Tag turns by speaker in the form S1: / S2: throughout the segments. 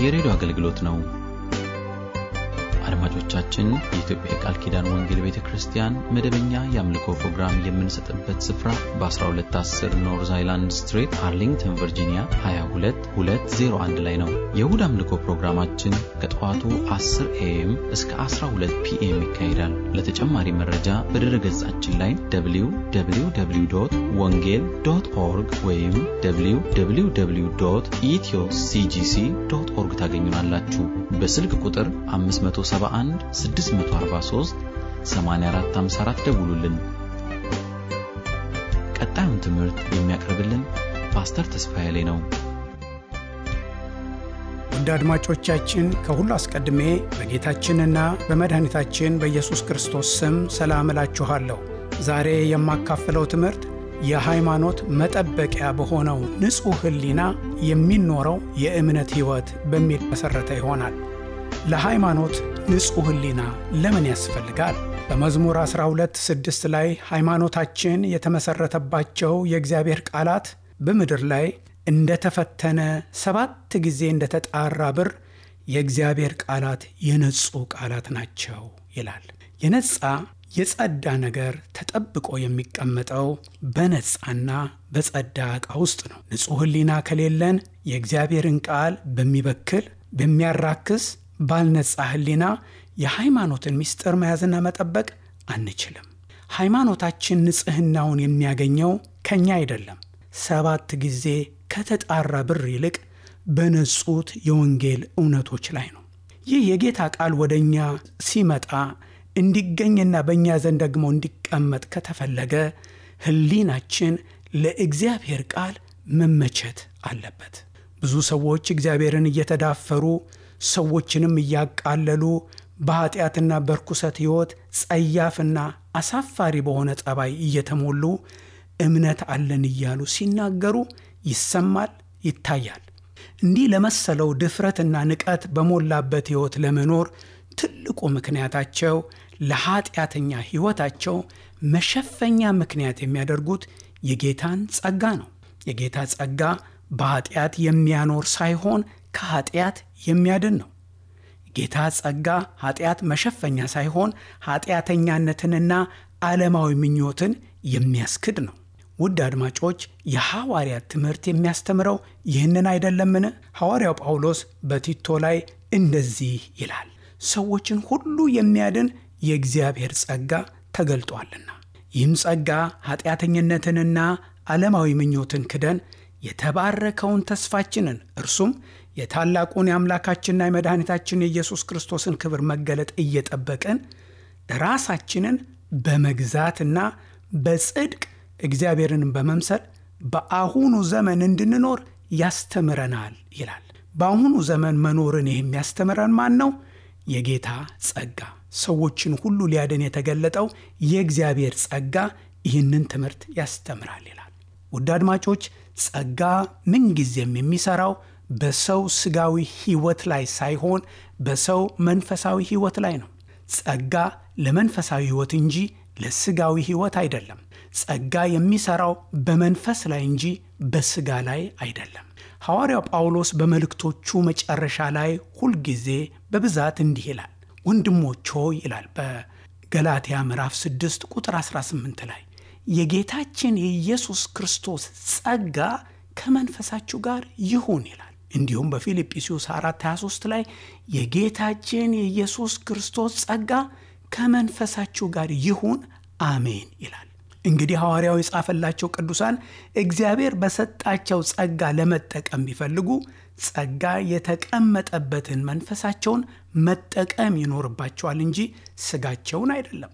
S1: የሬዲዮ አገልግሎት ነው። አድማጮቻችን፣ የኢትዮጵያ የቃል ኪዳን ወንጌል ቤተ ክርስቲያን መደበኛ የአምልኮ ፕሮግራም የምንሰጥበት ስፍራ በ1210 ኖርዝ አይላንድ ስትሬት አርሊንግተን ቨርጂኒያ 22201 ላይ ነው። የእሁድ አምልኮ ፕሮግራማችን ከጠዋቱ 10 ኤኤም እስከ 12 ፒኤም ይካሄዳል። ለተጨማሪ መረጃ በድረ ገጻችን ላይ www ወንጌል ዶት ኦርግ ወይም www ኢትዮ ሲጂሲ ዶት ኦርግ ታገኙናላችሁ። በስልክ ቁጥር 571 643 8454 ደውሉልን። ቀጣዩን ትምህርት የሚያቀርብልን ፓስተር ተስፋዬ ላይ ነው።
S2: ውድ አድማጮቻችን ከሁሉ አስቀድሜ በጌታችንና በመድኃኒታችን በኢየሱስ ክርስቶስ ስም ሰላም እላችኋለሁ። ዛሬ የማካፍለው ትምህርት የሃይማኖት መጠበቂያ በሆነው ንጹሕ ሕሊና የሚኖረው የእምነት ሕይወት በሚል መሠረተ ይሆናል። ለሃይማኖት ንጹሕ ሕሊና ለምን ያስፈልጋል? በመዝሙር 12 ስድስት ላይ ሃይማኖታችን የተመሠረተባቸው የእግዚአብሔር ቃላት በምድር ላይ እንደተፈተነ ሰባት ጊዜ እንደተጣራ ብር የእግዚአብሔር ቃላት የነጹ ቃላት ናቸው ይላል። የነጻ የጸዳ ነገር ተጠብቆ የሚቀመጠው በነጻና በጸዳ ዕቃ ውስጥ ነው። ንጹሕ ሕሊና ከሌለን የእግዚአብሔርን ቃል በሚበክል በሚያራክስ ባልነጻ ሕሊና የሃይማኖትን ምስጢር መያዝና መጠበቅ አንችልም። ሃይማኖታችን ንጽሕናውን የሚያገኘው ከእኛ አይደለም፣ ሰባት ጊዜ ከተጣራ ብር ይልቅ በነጹት የወንጌል እውነቶች ላይ ነው። ይህ የጌታ ቃል ወደ እኛ ሲመጣ እንዲገኝና በእኛ ዘንድ ደግሞ እንዲቀመጥ ከተፈለገ ሕሊናችን ለእግዚአብሔር ቃል መመቸት አለበት። ብዙ ሰዎች እግዚአብሔርን እየተዳፈሩ ሰዎችንም እያቃለሉ በኀጢአትና በርኩሰት ሕይወት ጸያፍና አሳፋሪ በሆነ ጠባይ እየተሞሉ እምነት አለን እያሉ ሲናገሩ ይሰማል፣ ይታያል። እንዲህ ለመሰለው ድፍረትና ንቀት በሞላበት ሕይወት ለመኖር ትልቁ ምክንያታቸው ለኀጢአተኛ ሕይወታቸው መሸፈኛ ምክንያት የሚያደርጉት የጌታን ጸጋ ነው። የጌታ ጸጋ በኀጢአት የሚያኖር ሳይሆን ከኀጢአት የሚያድን ነው። ጌታ ጸጋ ኀጢአት መሸፈኛ ሳይሆን ኀጢአተኛነትንና ዓለማዊ ምኞትን የሚያስክድ ነው። ውድ አድማጮች፣ የሐዋርያት ትምህርት የሚያስተምረው ይህንን አይደለምን? ሐዋርያው ጳውሎስ በቲቶ ላይ እንደዚህ ይላል፣ ሰዎችን ሁሉ የሚያድን የእግዚአብሔር ጸጋ ተገልጧልና ይህም ጸጋ ኀጢአተኝነትንና ዓለማዊ ምኞትን ክደን የተባረከውን ተስፋችንን እርሱም የታላቁን የአምላካችንና የመድኃኒታችን የኢየሱስ ክርስቶስን ክብር መገለጥ እየጠበቅን ራሳችንን በመግዛትና በጽድቅ እግዚአብሔርን በመምሰል በአሁኑ ዘመን እንድንኖር ያስተምረናል ይላል። በአሁኑ ዘመን መኖርን የሚያስተምረን ማን ነው? የጌታ ጸጋ። ሰዎችን ሁሉ ሊያድን የተገለጠው የእግዚአብሔር ጸጋ ይህንን ትምህርት ያስተምራል ይላል። ውድ አድማጮች ጸጋ ምንጊዜም የሚሠራው በሰው ሥጋዊ ሕይወት ላይ ሳይሆን በሰው መንፈሳዊ ሕይወት ላይ ነው። ጸጋ ለመንፈሳዊ ሕይወት እንጂ ለሥጋዊ ሕይወት አይደለም። ጸጋ የሚሠራው በመንፈስ ላይ እንጂ በሥጋ ላይ አይደለም። ሐዋርያው ጳውሎስ በመልእክቶቹ መጨረሻ ላይ ሁልጊዜ በብዛት እንዲህ ይላል፣ ወንድሞች ሆይ ይላል በገላትያ ምዕራፍ 6 ቁጥር 18 ላይ የጌታችን የኢየሱስ ክርስቶስ ጸጋ ከመንፈሳችሁ ጋር ይሁን ይላል። እንዲሁም በፊልጵስዩስ 4 23 ላይ የጌታችን የኢየሱስ ክርስቶስ ጸጋ ከመንፈሳችሁ ጋር ይሁን አሜን ይላል። እንግዲህ ሐዋርያው የጻፈላቸው ቅዱሳን እግዚአብሔር በሰጣቸው ጸጋ ለመጠቀም ቢፈልጉ ጸጋ የተቀመጠበትን መንፈሳቸውን መጠቀም ይኖርባቸዋል እንጂ ሥጋቸውን አይደለም።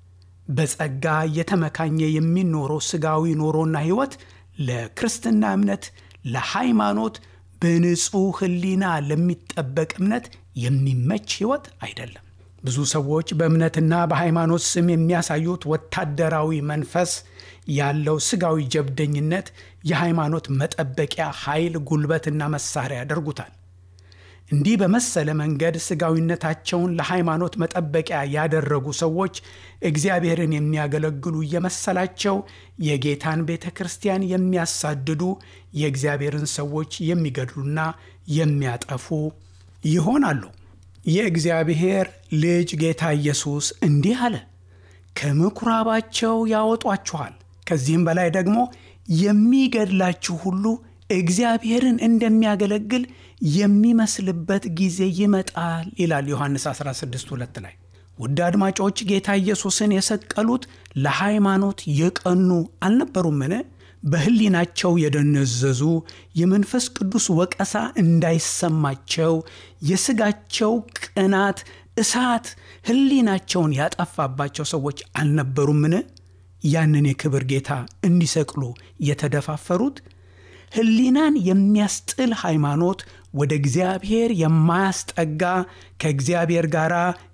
S2: በጸጋ እየተመካኘ የሚኖረው ሥጋዊ ኖሮና ሕይወት ለክርስትና እምነት፣ ለሃይማኖት፣ በንጹሕ ሕሊና ለሚጠበቅ እምነት የሚመች ሕይወት አይደለም። ብዙ ሰዎች በእምነትና በሃይማኖት ስም የሚያሳዩት ወታደራዊ መንፈስ ያለው ሥጋዊ ጀብደኝነት የሃይማኖት መጠበቂያ ኃይል፣ ጉልበትና መሳሪያ ያደርጉታል። እንዲህ በመሰለ መንገድ ሥጋዊነታቸውን ለሃይማኖት መጠበቂያ ያደረጉ ሰዎች እግዚአብሔርን የሚያገለግሉ እየመሰላቸው የጌታን ቤተ ክርስቲያን የሚያሳድዱ የእግዚአብሔርን ሰዎች የሚገድሉና የሚያጠፉ ይሆናሉ። የእግዚአብሔር ልጅ ጌታ ኢየሱስ እንዲህ አለ፣ ከምኩራባቸው ያወጧችኋል። ከዚህም በላይ ደግሞ የሚገድላችሁ ሁሉ እግዚአብሔርን እንደሚያገለግል የሚመስልበት ጊዜ ይመጣል ይላል ዮሐንስ 16 ሁለት ላይ። ውድ አድማጮች ጌታ ኢየሱስን የሰቀሉት ለሃይማኖት የቀኑ አልነበሩምን? በሕሊናቸው የደነዘዙ የመንፈስ ቅዱስ ወቀሳ እንዳይሰማቸው የሥጋቸው ቅናት እሳት ሕሊናቸውን ያጠፋባቸው ሰዎች አልነበሩምን? ያንን የክብር ጌታ እንዲሰቅሉ የተደፋፈሩት ሕሊናን የሚያስጥል ሃይማኖት ወደ እግዚአብሔር የማያስጠጋ ከእግዚአብሔር ጋር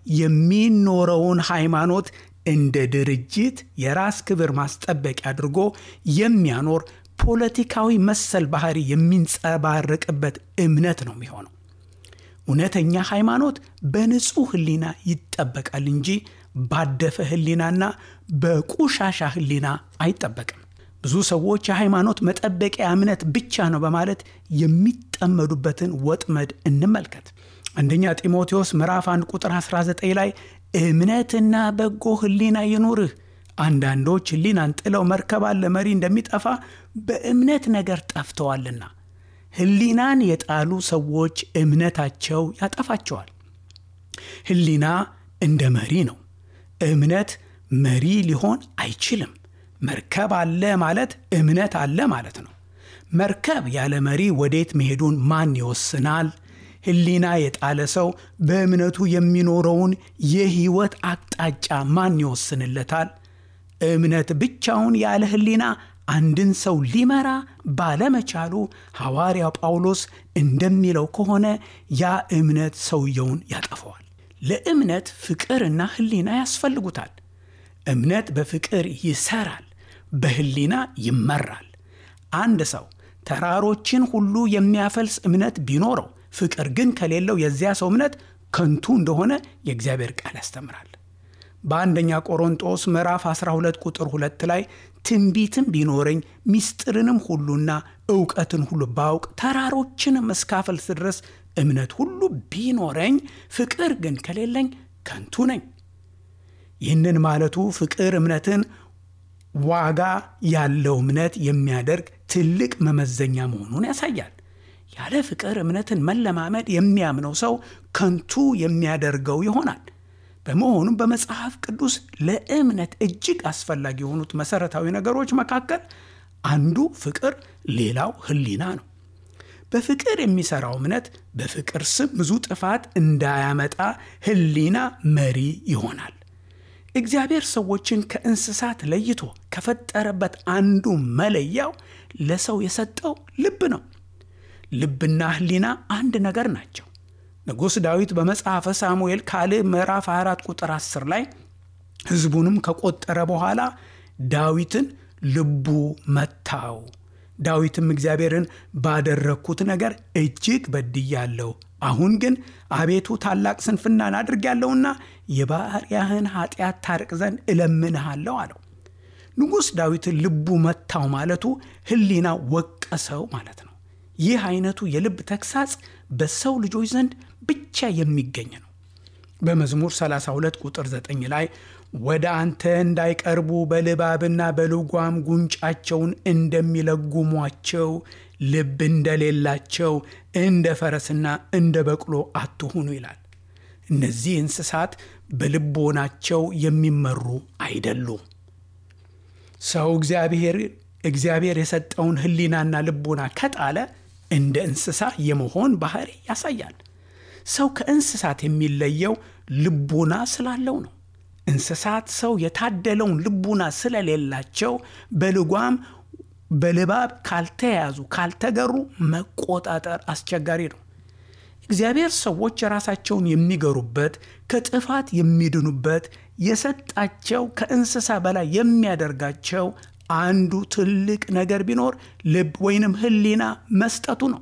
S2: የሚኖረውን ሃይማኖት እንደ ድርጅት የራስ ክብር ማስጠበቂያ አድርጎ የሚያኖር ፖለቲካዊ መሰል ባህሪ የሚንጸባረቅበት እምነት ነው የሚሆነው። እውነተኛ ሃይማኖት በንጹሕ ሕሊና ይጠበቃል እንጂ ባደፈ ሕሊናና በቁሻሻ ሕሊና አይጠበቅም። ብዙ ሰዎች የሃይማኖት መጠበቂያ እምነት ብቻ ነው በማለት የሚጠመዱበትን ወጥመድ እንመልከት። አንደኛ ጢሞቴዎስ ምዕራፍ 1 ቁጥር 19 ላይ እምነትና በጎ ሕሊና ይኑርህ። አንዳንዶች ሕሊናን ጥለው መርከብ አለ መሪ እንደሚጠፋ በእምነት ነገር ጠፍተዋልና። ሕሊናን የጣሉ ሰዎች እምነታቸው ያጠፋቸዋል። ሕሊና እንደ መሪ ነው። እምነት መሪ ሊሆን አይችልም። መርከብ አለ ማለት እምነት አለ ማለት ነው። መርከብ ያለ መሪ ወዴት መሄዱን ማን ይወስናል? ሕሊና የጣለ ሰው በእምነቱ የሚኖረውን የሕይወት አቅጣጫ ማን ይወስንለታል? እምነት ብቻውን ያለ ሕሊና አንድን ሰው ሊመራ ባለመቻሉ ሐዋርያው ጳውሎስ እንደሚለው ከሆነ ያ እምነት ሰውየውን ያጠፈዋል። ለእምነት ፍቅርና ሕሊና ያስፈልጉታል። እምነት በፍቅር ይሰራል፣ በሕሊና ይመራል። አንድ ሰው ተራሮችን ሁሉ የሚያፈልስ እምነት ቢኖረው ፍቅር ግን ከሌለው የዚያ ሰው እምነት ከንቱ እንደሆነ የእግዚአብሔር ቃል ያስተምራል። በአንደኛ ቆሮንጦስ ምዕራፍ 12 ቁጥር 2 ላይ ትንቢትም ቢኖረኝ ምስጢርንም ሁሉና እውቀትን ሁሉ ባውቅ ተራሮችንም እስካፈልስ ድረስ እምነት ሁሉ ቢኖረኝ ፍቅር ግን ከሌለኝ ከንቱ ነኝ። ይህንን ማለቱ ፍቅር እምነትን ዋጋ ያለው እምነት የሚያደርግ ትልቅ መመዘኛ መሆኑን ያሳያል። ያለ ፍቅር እምነትን መለማመድ የሚያምነው ሰው ከንቱ የሚያደርገው ይሆናል። በመሆኑም በመጽሐፍ ቅዱስ ለእምነት እጅግ አስፈላጊ የሆኑት መሠረታዊ ነገሮች መካከል አንዱ ፍቅር፣ ሌላው ሕሊና ነው። በፍቅር የሚሠራው እምነት በፍቅር ስም ብዙ ጥፋት እንዳያመጣ ሕሊና መሪ ይሆናል። እግዚአብሔር ሰዎችን ከእንስሳት ለይቶ ከፈጠረበት አንዱ መለያው ለሰው የሰጠው ልብ ነው። ልብና ሕሊና አንድ ነገር ናቸው። ንጉሥ ዳዊት በመጽሐፈ ሳሙኤል ካልዕ ምዕራፍ 24 ቁጥር 10 ላይ ሕዝቡንም ከቆጠረ በኋላ ዳዊትን ልቡ መታው። ዳዊትም እግዚአብሔርን ባደረግኩት ነገር እጅግ በድያለሁ፣ አሁን ግን አቤቱ ታላቅ ስንፍናን አድርጌያለሁና የባሪያህን ኃጢአት ታርቅ ዘንድ እለምንሃለሁ አለው። ንጉሥ ዳዊትን ልቡ መታው ማለቱ ሕሊና ወቀሰው ማለት ነው። ይህ አይነቱ የልብ ተግሳጽ በሰው ልጆች ዘንድ ብቻ የሚገኝ ነው። በመዝሙር 32 ቁጥር 9 ላይ ወደ አንተ እንዳይቀርቡ በልባብና በልጓም ጉንጫቸውን እንደሚለጉሟቸው ልብ እንደሌላቸው እንደ ፈረስና እንደ በቅሎ አትሁኑ ይላል። እነዚህ እንስሳት በልቦናቸው የሚመሩ አይደሉም። ሰው እግዚአብሔር እግዚአብሔር የሰጠውን ሕሊናና ልቦና ከጣለ እንደ እንስሳ የመሆን ባህሪ ያሳያል። ሰው ከእንስሳት የሚለየው ልቡና ስላለው ነው። እንስሳት ሰው የታደለውን ልቡና ስለሌላቸው በልጓም በልባብ ካልተያዙ ካልተገሩ መቆጣጠር አስቸጋሪ ነው። እግዚአብሔር ሰዎች ራሳቸውን የሚገሩበት ከጥፋት የሚድኑበት የሰጣቸው ከእንስሳ በላይ የሚያደርጋቸው አንዱ ትልቅ ነገር ቢኖር ልብ ወይንም ሕሊና መስጠቱ ነው።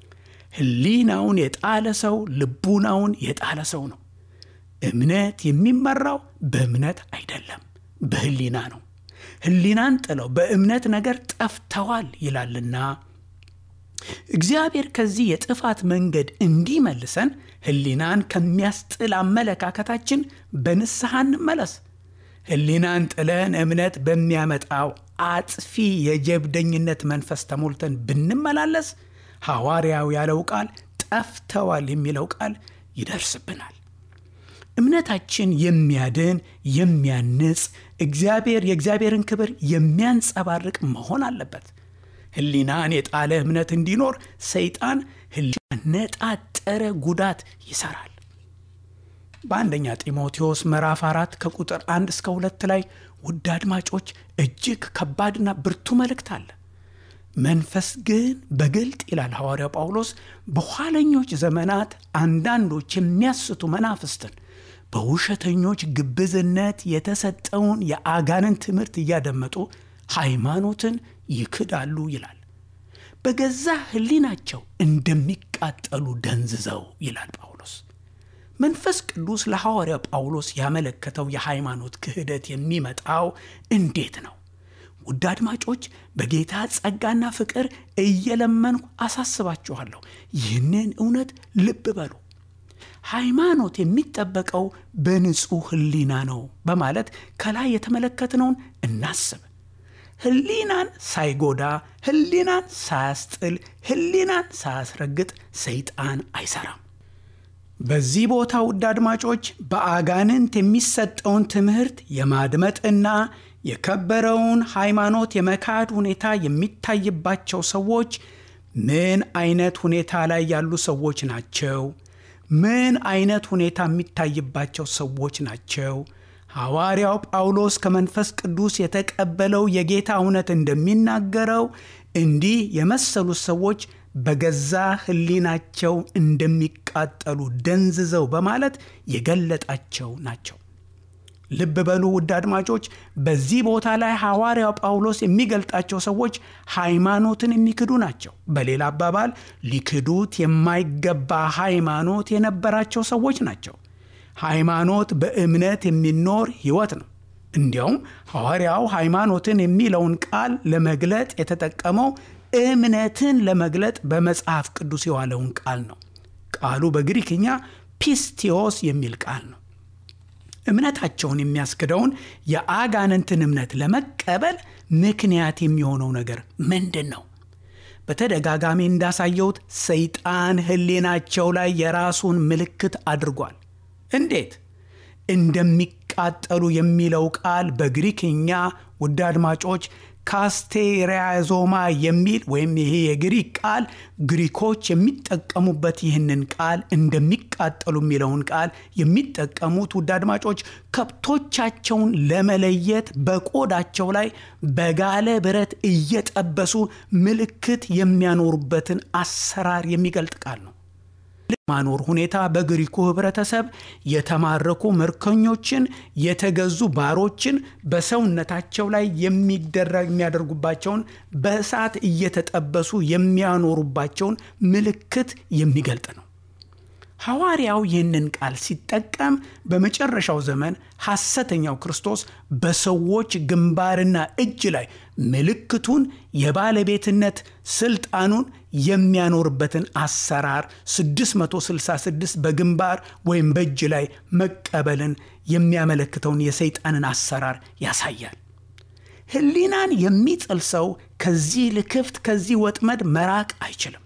S2: ሕሊናውን የጣለ ሰው ልቡናውን የጣለ ሰው ነው። እምነት የሚመራው በእምነት አይደለም፣ በሕሊና ነው። ሕሊናን ጥለው በእምነት ነገር ጠፍተዋል ይላልና እግዚአብሔር ከዚህ የጥፋት መንገድ እንዲመልሰን ሕሊናን ከሚያስጥል አመለካከታችን በንስሐ እንመለስ። ሕሊናን ጥለን እምነት በሚያመጣው አጥፊ የጀብደኝነት መንፈስ ተሞልተን ብንመላለስ ሐዋርያው ያለው ቃል ጠፍተዋል የሚለው ቃል ይደርስብናል። እምነታችን የሚያድን የሚያንጽ እግዚአብሔር የእግዚአብሔርን ክብር የሚያንጸባርቅ መሆን አለበት። ሕሊናን የጣለ እምነት እንዲኖር ሰይጣን ሕሊና ነጣጠረ ጉዳት ይሰራል። በአንደኛ ጢሞቴዎስ ምዕራፍ አራት ከቁጥር አንድ እስከ ሁለት ላይ ውድ አድማጮች እጅግ ከባድና ብርቱ መልእክት አለ። መንፈስ ግን በግልጥ ይላል ሐዋርያው ጳውሎስ በኋለኞች ዘመናት አንዳንዶች የሚያስቱ መናፍስትን በውሸተኞች ግብዝነት የተሰጠውን የአጋንን ትምህርት እያደመጡ ሃይማኖትን ይክዳሉ ይላል። በገዛ ሕሊናቸው እንደሚቃጠሉ ደንዝዘው ይላል ጳውሎስ። መንፈስ ቅዱስ ለሐዋርያ ጳውሎስ ያመለከተው የሃይማኖት ክህደት የሚመጣው እንዴት ነው? ውድ አድማጮች በጌታ ጸጋና ፍቅር እየለመንኩ አሳስባችኋለሁ። ይህንን እውነት ልብ በሉ። ሃይማኖት የሚጠበቀው በንጹሕ ሕሊና ነው በማለት ከላይ የተመለከትነውን እናስብ። ሕሊናን ሳይጎዳ፣ ሕሊናን ሳያስጥል፣ ሕሊናን ሳያስረግጥ ሰይጣን አይሰራም። በዚህ ቦታ ውድ አድማጮች በአጋንንት የሚሰጠውን ትምህርት የማድመጥና የከበረውን ሃይማኖት የመካድ ሁኔታ የሚታይባቸው ሰዎች ምን አይነት ሁኔታ ላይ ያሉ ሰዎች ናቸው? ምን አይነት ሁኔታ የሚታይባቸው ሰዎች ናቸው? ሐዋርያው ጳውሎስ ከመንፈስ ቅዱስ የተቀበለው የጌታ እውነት እንደሚናገረው እንዲህ የመሰሉት ሰዎች በገዛ ሕሊናቸው እንደሚቃጠሉ ደንዝዘው በማለት የገለጣቸው ናቸው። ልብ በሉ ውድ አድማጮች፣ በዚህ ቦታ ላይ ሐዋርያው ጳውሎስ የሚገልጣቸው ሰዎች ሃይማኖትን የሚክዱ ናቸው። በሌላ አባባል ሊክዱት የማይገባ ሃይማኖት የነበራቸው ሰዎች ናቸው። ሃይማኖት በእምነት የሚኖር ሕይወት ነው። እንዲያውም ሐዋርያው ሃይማኖትን የሚለውን ቃል ለመግለጥ የተጠቀመው እምነትን ለመግለጥ በመጽሐፍ ቅዱስ የዋለውን ቃል ነው። ቃሉ በግሪክኛ ፒስቲዮስ የሚል ቃል ነው። እምነታቸውን የሚያስክደውን የአጋንንትን እምነት ለመቀበል ምክንያት የሚሆነው ነገር ምንድን ነው? በተደጋጋሚ እንዳሳየሁት ሰይጣን ሕሊናቸው ላይ የራሱን ምልክት አድርጓል። እንዴት? እንደሚቃጠሉ የሚለው ቃል በግሪክኛ ውድ አድማጮች ካስቴሪያዞማ የሚል ወይም ይሄ የግሪክ ቃል ግሪኮች የሚጠቀሙበት ይህንን ቃል እንደሚቃጠሉ የሚለውን ቃል የሚጠቀሙት ውድ አድማጮች ከብቶቻቸውን ለመለየት በቆዳቸው ላይ በጋለ ብረት እየጠበሱ ምልክት የሚያኖሩበትን አሰራር የሚገልጥ ቃል ነው። ማኖር ሁኔታ በግሪኩ ህብረተሰብ የተማረኩ ምርኮኞችን የተገዙ ባሮችን በሰውነታቸው ላይ የሚደረግ የሚያደርጉባቸውን በእሳት እየተጠበሱ የሚያኖሩባቸውን ምልክት የሚገልጥ ነው። ሐዋርያው ይህንን ቃል ሲጠቀም በመጨረሻው ዘመን ሐሰተኛው ክርስቶስ በሰዎች ግንባርና እጅ ላይ ምልክቱን የባለቤትነት ስልጣኑን የሚያኖርበትን አሰራር 666 በግንባር ወይም በእጅ ላይ መቀበልን የሚያመለክተውን የሰይጣንን አሰራር ያሳያል። ሕሊናን የሚጥል ሰው ከዚህ ልክፍት ከዚህ ወጥመድ መራቅ አይችልም።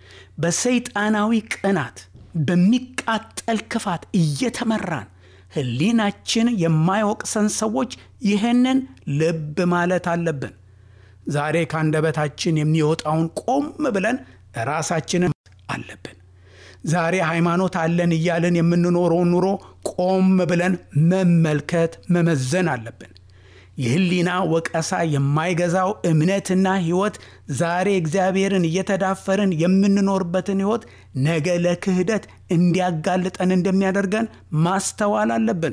S2: በሰይጣናዊ ቅናት በሚቃጠል ክፋት እየተመራን ሕሊናችን የማይወቅሰን ሰዎች ይህንን ልብ ማለት አለብን። ዛሬ ከአንደበታችን የሚወጣውን ቆም ብለን ራሳችንን አለብን። ዛሬ ሃይማኖት አለን እያለን የምንኖረውን ኑሮ ቆም ብለን መመልከት መመዘን አለብን። የህሊና ወቀሳ የማይገዛው እምነትና ሕይወት ዛሬ እግዚአብሔርን እየተዳፈርን የምንኖርበትን ሕይወት ነገ ለክህደት እንዲያጋልጠን እንደሚያደርገን ማስተዋል አለብን።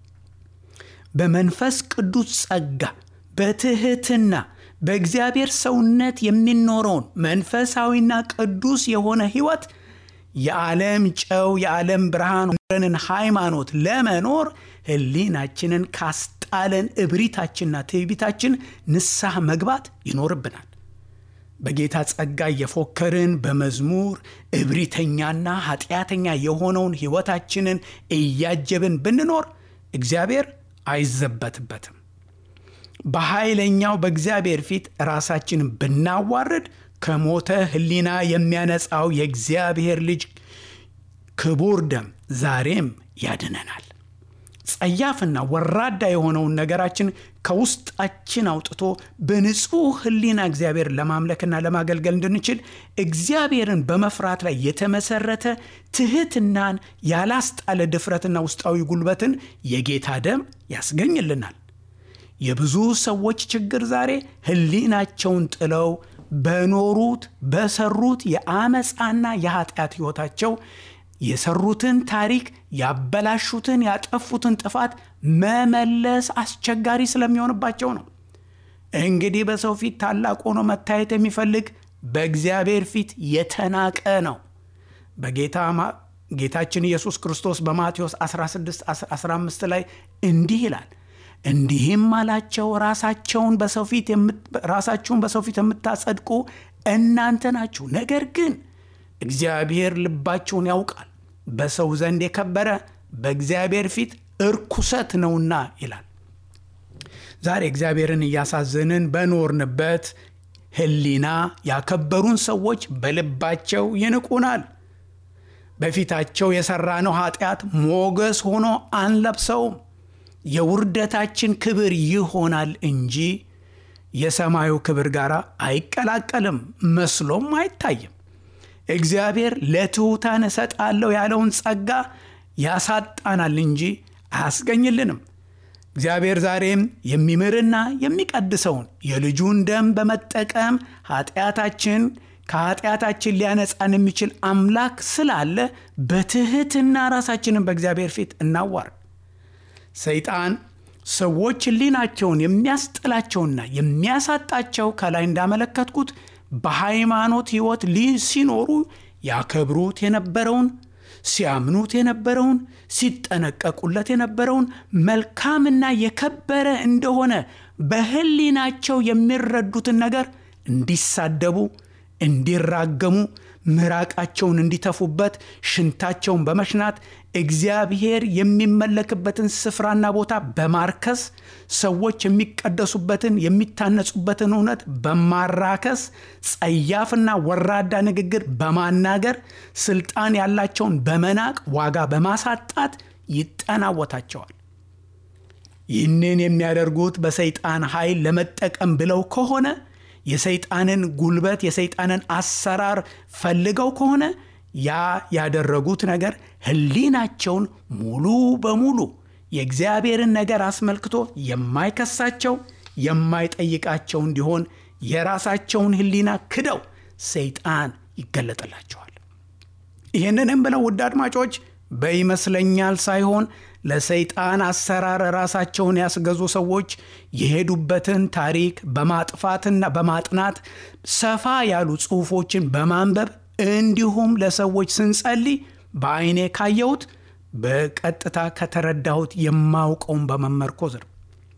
S2: በመንፈስ ቅዱስ ጸጋ በትህትና በእግዚአብሔር ሰውነት የሚኖረውን መንፈሳዊና ቅዱስ የሆነ ሕይወት የዓለም ጨው የዓለም ብርሃን ረንን ሃይማኖት ለመኖር ህሊናችንን ካስጣለን እብሪታችንና ትዕቢታችን ንስሐ መግባት ይኖርብናል። በጌታ ጸጋ እየፎከርን በመዝሙር እብሪተኛና ኃጢአተኛ የሆነውን ሕይወታችንን እያጀብን ብንኖር እግዚአብሔር አይዘበትበትም። በኃይለኛው በእግዚአብሔር ፊት ራሳችንን ብናዋርድ ከሞተ ሕሊና የሚያነጻው የእግዚአብሔር ልጅ ክቡር ደም ዛሬም ያድነናል። ጸያፍና ወራዳ የሆነውን ነገራችን ከውስጣችን አውጥቶ በንጹሕ ሕሊና እግዚአብሔር ለማምለክና ለማገልገል እንድንችል እግዚአብሔርን በመፍራት ላይ የተመሰረተ ትሕትናን ያላስጣለ ድፍረትና ውስጣዊ ጉልበትን የጌታ ደም ያስገኝልናል። የብዙ ሰዎች ችግር ዛሬ ሕሊናቸውን ጥለው በኖሩት በሰሩት የአመፃና የኃጢአት ሕይወታቸው የሰሩትን ታሪክ ያበላሹትን ያጠፉትን ጥፋት መመለስ አስቸጋሪ ስለሚሆንባቸው ነው። እንግዲህ በሰው ፊት ታላቅ ሆኖ መታየት የሚፈልግ በእግዚአብሔር ፊት የተናቀ ነው። በጌታ ጌታችን ኢየሱስ ክርስቶስ በማቴዎስ 16 15 ላይ እንዲህ ይላል እንዲህም አላቸው ራሳቸውን በሰው ፊት ራሳችሁን በሰው ፊት የምታጸድቁ እናንተ ናችሁ። ነገር ግን እግዚአብሔር ልባችሁን ያውቃል፣ በሰው ዘንድ የከበረ በእግዚአብሔር ፊት እርኩሰት ነውና ይላል። ዛሬ እግዚአብሔርን እያሳዘንን በኖርንበት ሕሊና ያከበሩን ሰዎች በልባቸው ይንቁናል። በፊታቸው የሠራነው ኃጢአት ሞገስ ሆኖ አንለብሰውም። የውርደታችን ክብር ይሆናል እንጂ የሰማዩ ክብር ጋር አይቀላቀልም፣ መስሎም አይታይም። እግዚአብሔር ለትሑታን እሰጣለሁ ያለውን ጸጋ ያሳጣናል እንጂ አያስገኝልንም። እግዚአብሔር ዛሬም የሚምርና የሚቀድሰውን የልጁን ደም በመጠቀም ኃጢአታችን ከኃጢአታችን ሊያነጻን የሚችል አምላክ ስላለ በትሕትና ራሳችንን በእግዚአብሔር ፊት እናዋርድ። ሰይጣን ሰዎች ሕሊናቸውን የሚያስጥላቸውና የሚያሳጣቸው ከላይ እንዳመለከትኩት በሃይማኖት ሕይወት ሲኖሩ ያከብሩት የነበረውን ሲያምኑት የነበረውን ሲጠነቀቁለት የነበረውን መልካምና የከበረ እንደሆነ በሕሊናቸው የሚረዱትን ነገር እንዲሳደቡ፣ እንዲራገሙ፣ ምራቃቸውን እንዲተፉበት፣ ሽንታቸውን በመሽናት እግዚአብሔር የሚመለክበትን ስፍራና ቦታ በማርከስ ሰዎች የሚቀደሱበትን የሚታነጹበትን እውነት በማራከስ ጸያፍና ወራዳ ንግግር በማናገር ስልጣን ያላቸውን በመናቅ ዋጋ በማሳጣት ይጠናወታቸዋል። ይህንን የሚያደርጉት በሰይጣን ኃይል ለመጠቀም ብለው ከሆነ የሰይጣንን ጉልበት የሰይጣንን አሰራር ፈልገው ከሆነ ያ ያደረጉት ነገር ሕሊናቸውን ሙሉ በሙሉ የእግዚአብሔርን ነገር አስመልክቶ የማይከሳቸው የማይጠይቃቸው እንዲሆን የራሳቸውን ሕሊና ክደው ሰይጣን ይገለጥላቸዋል። ይህንንም ብለው ውድ አድማጮች በይመስለኛል ሳይሆን ለሰይጣን አሰራር ራሳቸውን ያስገዙ ሰዎች የሄዱበትን ታሪክ በማጥፋትና በማጥናት ሰፋ ያሉ ጽሑፎችን በማንበብ እንዲሁም ለሰዎች ስንጸልይ በዐይኔ ካየሁት በቀጥታ ከተረዳሁት የማውቀውን በመመርኮዝ ነው።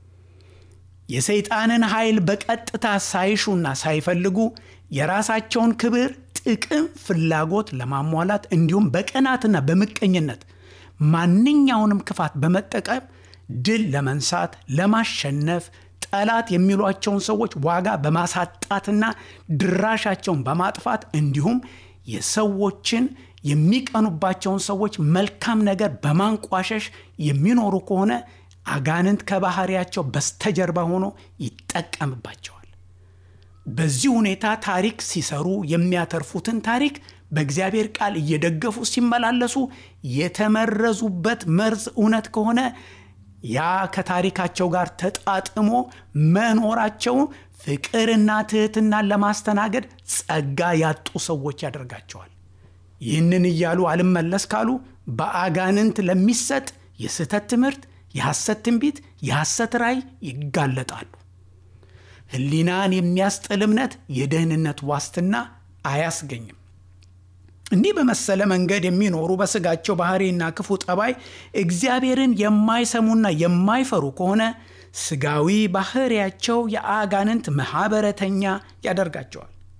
S2: የሰይጣንን ኃይል በቀጥታ ሳይሹና ሳይፈልጉ የራሳቸውን ክብር፣ ጥቅም፣ ፍላጎት ለማሟላት እንዲሁም በቅናትና በምቀኝነት ማንኛውንም ክፋት በመጠቀም ድል ለመንሳት ለማሸነፍ ጠላት የሚሏቸውን ሰዎች ዋጋ በማሳጣትና ድራሻቸውን በማጥፋት እንዲሁም የሰዎችን የሚቀኑባቸውን ሰዎች መልካም ነገር በማንቋሸሽ የሚኖሩ ከሆነ አጋንንት ከባህሪያቸው በስተጀርባ ሆኖ ይጠቀምባቸዋል። በዚህ ሁኔታ ታሪክ ሲሰሩ የሚያተርፉትን ታሪክ በእግዚአብሔር ቃል እየደገፉ ሲመላለሱ የተመረዙበት መርዝ እውነት ከሆነ ያ ከታሪካቸው ጋር ተጣጥሞ መኖራቸው ፍቅርና ትሕትናን ለማስተናገድ ጸጋ ያጡ ሰዎች ያደርጋቸዋል። ይህንን እያሉ አልመለስ ካሉ በአጋንንት ለሚሰጥ የስህተት ትምህርት፣ የሐሰት ትንቢት፣ የሐሰት ራእይ ይጋለጣሉ። ሕሊናን የሚያስጥል እምነት የደህንነት ዋስትና አያስገኝም። እንዲህ በመሰለ መንገድ የሚኖሩ በስጋቸው ባህሪና ክፉ ጠባይ እግዚአብሔርን የማይሰሙና የማይፈሩ ከሆነ ስጋዊ ባህሪያቸው የአጋንንት ማኅበረተኛ ያደርጋቸዋል።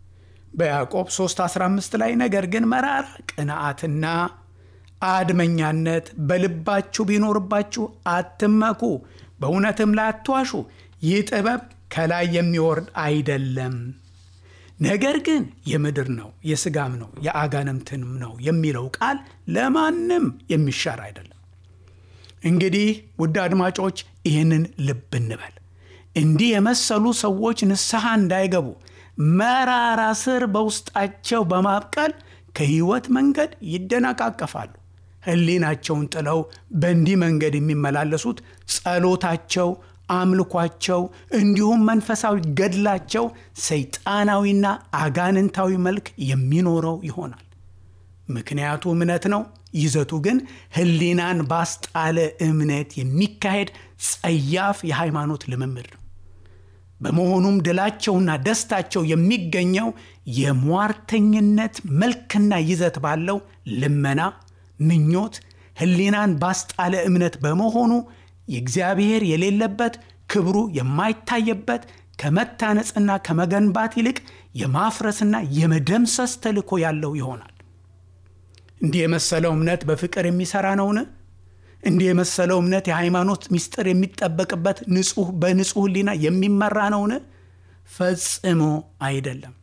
S2: በያዕቆብ 3:15 ላይ ነገር ግን መራራ ቅንዓትና አድመኛነት በልባችሁ ቢኖርባችሁ አትመኩ፣ በእውነትም ላይ አትዋሹ። ይህ ጥበብ ከላይ የሚወርድ አይደለም፣ ነገር ግን የምድር ነው፣ የሥጋም ነው፣ የአጋንንትንም ነው የሚለው ቃል ለማንም የሚሻር አይደለም። እንግዲህ ውድ አድማጮች ይህንን ልብ እንበል። እንዲህ የመሰሉ ሰዎች ንስሐ እንዳይገቡ መራራ ስር በውስጣቸው በማብቀል ከሕይወት መንገድ ይደነቃቀፋሉ። ሕሊናቸውን ጥለው በእንዲህ መንገድ የሚመላለሱት ጸሎታቸው፣ አምልኳቸው እንዲሁም መንፈሳዊ ገድላቸው ሰይጣናዊና አጋንንታዊ መልክ የሚኖረው ይሆናል። ምክንያቱ እምነት ነው። ይዘቱ ግን ሕሊናን ባስጣለ እምነት የሚካሄድ ጸያፍ የሃይማኖት ልምምድ ነው። በመሆኑም ድላቸውና ደስታቸው የሚገኘው የሟርተኝነት መልክና ይዘት ባለው ልመና፣ ምኞት፣ ሕሊናን ባስጣለ እምነት በመሆኑ የእግዚአብሔር የሌለበት ክብሩ የማይታየበት ከመታነጽና ከመገንባት ይልቅ የማፍረስና የመደምሰስ ተልዕኮ ያለው ይሆናል። እንዲህ የመሰለው እምነት በፍቅር የሚሠራ ነውን? እንዲህ የመሰለው እምነት የሃይማኖት ምስጢር የሚጠበቅበት ንጹሕ በንጹሕ ሕሊና የሚመራ ነውን? ፈጽሞ አይደለም።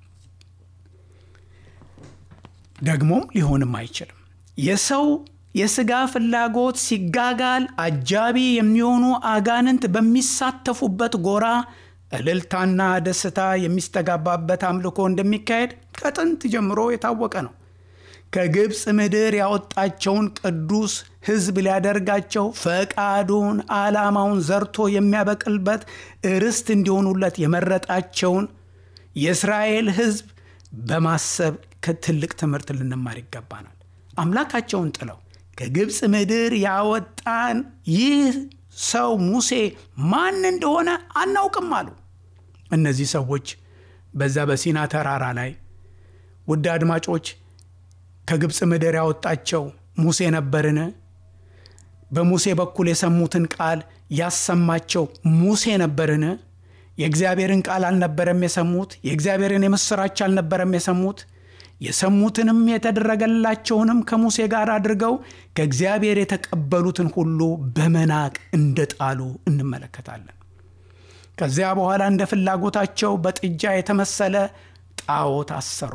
S2: ደግሞም ሊሆንም አይችልም። የሰው የሥጋ ፍላጎት ሲጋጋል አጃቢ የሚሆኑ አጋንንት በሚሳተፉበት ጎራ እልልታና ደስታ የሚስተጋባበት አምልኮ እንደሚካሄድ ከጥንት ጀምሮ የታወቀ ነው። ከግብፅ ምድር ያወጣቸውን ቅዱስ ሕዝብ ሊያደርጋቸው ፈቃዱን ዓላማውን ዘርቶ የሚያበቅልበት ርስት እንዲሆኑለት የመረጣቸውን የእስራኤል ሕዝብ በማሰብ ከትልቅ ትምህርት ልንማር ይገባናል። አምላካቸውን ጥለው ከግብፅ ምድር ያወጣን ይህ ሰው ሙሴ ማን እንደሆነ አናውቅም አሉ። እነዚህ ሰዎች በዛ በሲና ተራራ ላይ ውድ አድማጮች ከግብፅ ምድር ያወጣቸው ሙሴ ነበርን? በሙሴ በኩል የሰሙትን ቃል ያሰማቸው ሙሴ ነበርን? የእግዚአብሔርን ቃል አልነበረም የሰሙት? የእግዚአብሔርን የምሥራች አልነበረም የሰሙት? የሰሙትንም የተደረገላቸውንም ከሙሴ ጋር አድርገው ከእግዚአብሔር የተቀበሉትን ሁሉ በመናቅ እንደጣሉ እንመለከታለን። ከዚያ በኋላ እንደ ፍላጎታቸው በጥጃ የተመሰለ ጣዖት አሰሩ።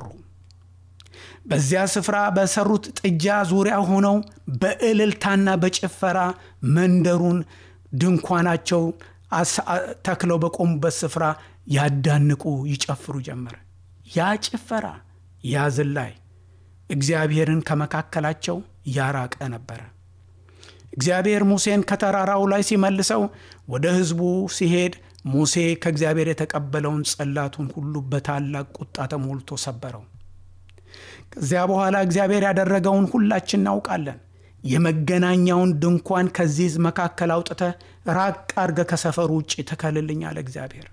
S2: በዚያ ስፍራ በሰሩት ጥጃ ዙሪያ ሆነው በእልልታና በጭፈራ መንደሩን ድንኳናቸው ተክለው በቆሙበት ስፍራ ያዳንቁ ይጨፍሩ ጀመረ። ያ ጭፈራ ያ ዝላይ እግዚአብሔርን ከመካከላቸው ያራቀ ነበረ። እግዚአብሔር ሙሴን ከተራራው ላይ ሲመልሰው ወደ ሕዝቡ ሲሄድ ሙሴ ከእግዚአብሔር የተቀበለውን ጽላቱን ሁሉ በታላቅ ቁጣ ተሞልቶ ሰበረው። ከዚያ በኋላ እግዚአብሔር ያደረገውን ሁላችን እናውቃለን። የመገናኛውን ድንኳን ከዚህ ሕዝብ መካከል አውጥተህ ራቅ አድርገህ ከሰፈሩ ውጭ ትከልልኝ አለ እግዚአብሔር።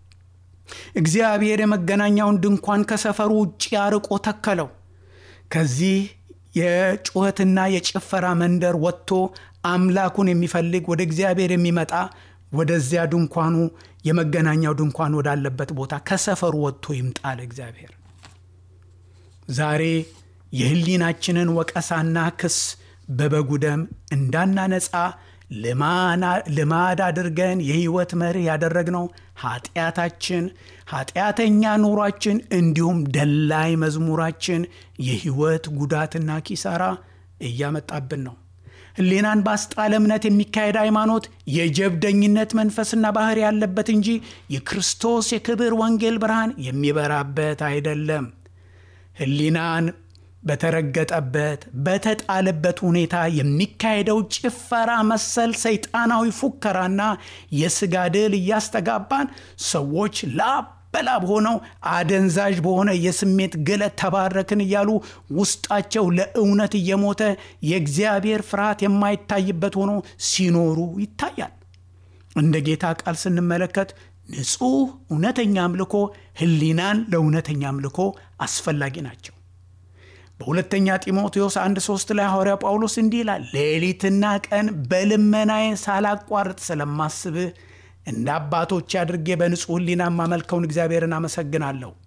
S2: እግዚአብሔር የመገናኛውን ድንኳን ከሰፈሩ ውጭ አርቆ ተከለው። ከዚህ የጩኸትና የጭፈራ መንደር ወጥቶ አምላኩን የሚፈልግ ወደ እግዚአብሔር የሚመጣ ወደዚያ ድንኳኑ የመገናኛው ድንኳን ወዳለበት ቦታ ከሰፈሩ ወጥቶ ይምጣል እግዚአብሔር። ዛሬ የሕሊናችንን ወቀሳና ክስ በበጉ ደም እንዳናነጻ ልማድ አድርገን የሕይወት መርህ ያደረግነው ኃጢአታችን፣ ኃጢአተኛ ኑሯችን እንዲሁም ደላይ መዝሙራችን የሕይወት ጉዳትና ኪሳራ እያመጣብን ነው። ሕሊናን ባስጣለ እምነት የሚካሄድ ሃይማኖት የጀብደኝነት መንፈስና ባህሪ ያለበት እንጂ የክርስቶስ የክብር ወንጌል ብርሃን የሚበራበት አይደለም። ሕሊናን በተረገጠበት በተጣለበት ሁኔታ የሚካሄደው ጭፈራ መሰል ሰይጣናዊ ፉከራና የሥጋ ድል እያስተጋባን ሰዎች ላብ በላብ ሆነው አደንዛዥ በሆነ የስሜት ግለት ተባረክን እያሉ ውስጣቸው ለእውነት እየሞተ የእግዚአብሔር ፍርሃት የማይታይበት ሆኖ ሲኖሩ ይታያል። እንደ ጌታ ቃል ስንመለከት ንጹሕ እውነተኛ አምልኮ ሕሊናን ለእውነተኛ አምልኮ አስፈላጊ ናቸው። በሁለተኛ ጢሞቴዎስ አንድ ሶስት ላይ ሐዋርያ ጳውሎስ እንዲህ ይላል፣ ሌሊትና ቀን በልመናዬ ሳላቋርጥ ስለማስብህ እንደ አባቶች አድርጌ በንጹሕ ሕሊና የማመልከውን እግዚአብሔርን አመሰግናለሁ።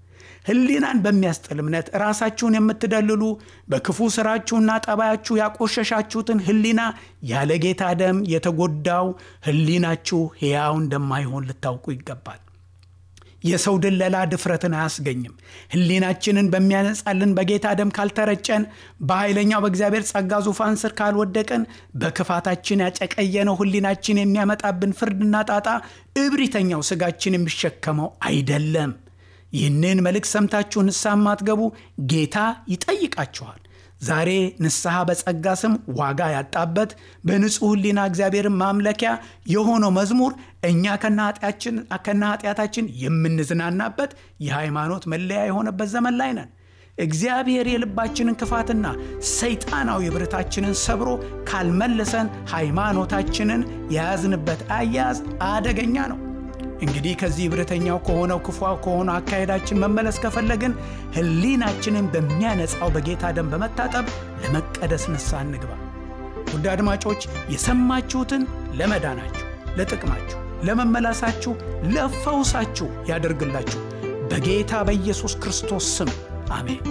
S2: ሕሊናን በሚያስጥል እምነት ራሳችሁን የምትደልሉ በክፉ ስራችሁና ጠባያችሁ ያቆሸሻችሁትን ሕሊና ያለ ጌታ ደም የተጎዳው ሕሊናችሁ ሕያው እንደማይሆን ልታውቁ ይገባል። የሰው ድለላ ድፍረትን አያስገኝም። ሕሊናችንን በሚያነጻልን በጌታ ደም ካልተረጨን፣ በኃይለኛው በእግዚአብሔር ጸጋ ዙፋን ስር ካልወደቅን፣ በክፋታችን ያጨቀየነው ሕሊናችን የሚያመጣብን ፍርድና ጣጣ እብሪተኛው ስጋችን የሚሸከመው አይደለም። ይህንን መልእክት ሰምታችሁ ንስሐ ማትገቡ ጌታ ይጠይቃችኋል። ዛሬ ንስሐ በጸጋ ስም ዋጋ ያጣበት በንጹሕ ሕሊና እግዚአብሔርን ማምለኪያ የሆነው መዝሙር እኛ ከነ ኃጢአታችን የምንዝናናበት የሃይማኖት መለያ የሆነበት ዘመን ላይ ነን። እግዚአብሔር የልባችንን ክፋትና ሰይጣናዊ ብረታችንን ሰብሮ ካልመለሰን ሃይማኖታችንን የያዝንበት አያያዝ አደገኛ ነው። እንግዲህ ከዚህ ብረተኛው ከሆነው ክፉ ከሆነ አካሄዳችን መመለስ ከፈለግን ሕሊናችንን በሚያነጻው በጌታ ደም በመታጠብ ለመቀደስ ንስሐ እንግባ። ውድ አድማጮች የሰማችሁትን ለመዳናችሁ፣ ለጥቅማችሁ፣ ለመመላሳችሁ፣ ለፈውሳችሁ ያደርግላችሁ በጌታ በኢየሱስ ክርስቶስ ስም አሜን።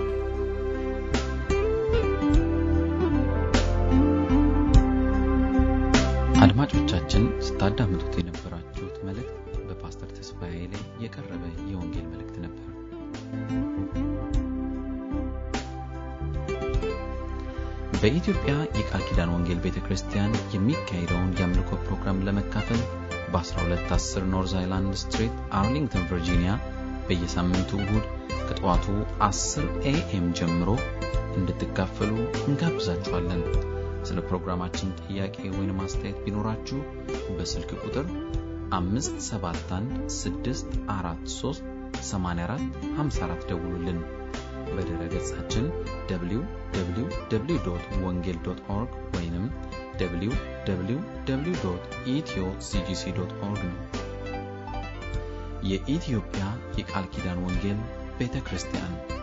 S1: አድማጮቻችን ስታዳምጡት የነበራችሁት መልእክት በፓስተር ተስፋዬ ላይ የቀረበ የወንጌል መልእክት ነበር። በኢትዮጵያ የቃል ኪዳን ወንጌል ቤተ ክርስቲያን የሚካሄደውን የአምልኮ ፕሮግራም ለመካፈል በ1210 ኖርዝ አይላንድ ስትሪት አርሊንግተን ቨርጂኒያ በየሳምንቱ እሁድ ከጠዋቱ 10 ኤኤም ጀምሮ እንድትካፈሉ እንጋብዛችኋለን። ስለ ፕሮግራማችን ጥያቄ ወይም አስተያየት ቢኖራችሁ በስልክ ቁጥር 571 ደውሉልን። በድረ ገጻችን www ወንጌል ኦርግ ወይም www ኢትዮ ሲጂሲ ኦርግ ነው። የኢትዮጵያ የቃል ኪዳን ወንጌል ቤተ ክርስቲያን